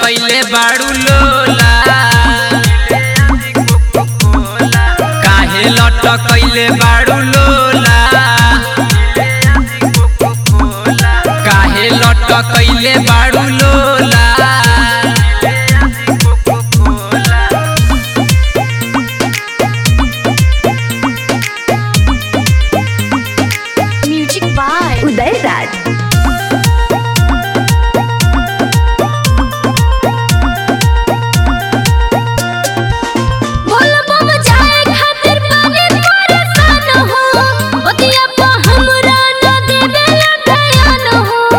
लटकैले बाड़ू लोला काहे लटकैले बाड़ू लोला काहे लटकैले बाड़ू लोला म्यूजिक बाय उदय राज बोल बम जाए खातिर पानी परेशान हो ओतिया पा हमरा न देवे ध्यान हो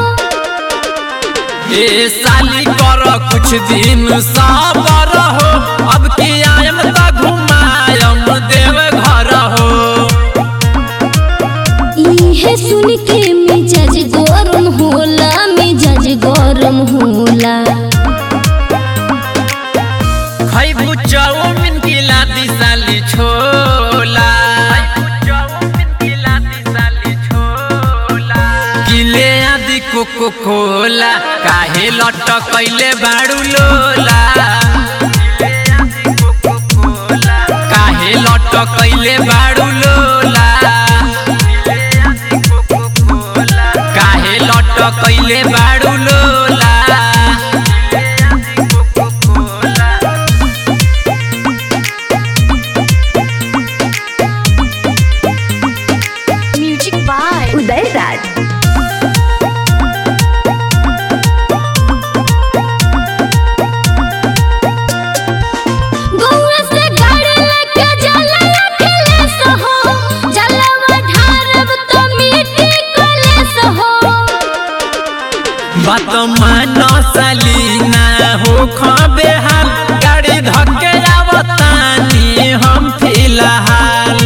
ए साली कर कुछ दिन सबर हो अब की आयम त घुमायम देव घर हो इहे सुन के मिजाज गरम होला मिजाज गरम होला खैबू चाउमिन की लादी साली छोला किले आदि कोको कोला काहे लटकैले बाड़ू लोला काहे लटकैले बाड़ू लोला काहे लटकैले बाड़ू लोला म्यूजिक बाय उदय राज गौआ से गाड़ी लेके जाला अकेले सहो जलवा ढारब तो मिट्टी कलेस हो बात मान सलीना हो खबे हाल गाड़ी धक्के आवतानी हम फिलहाल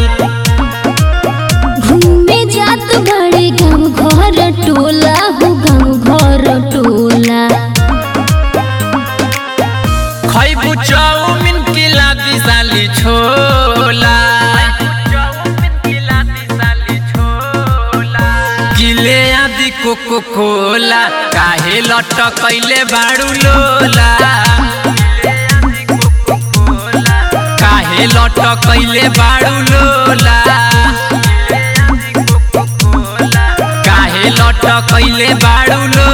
घूमे जात बड़े गाँव घर टोला हो गाँव घर टोला खैबू चाउमिन की लादी साली छोला किले आदि कोको कोला काहे लटकैले बाड़ू लोला काहे लटकैले बाड़ू लोला काहे लटकैले बाड़ू लोला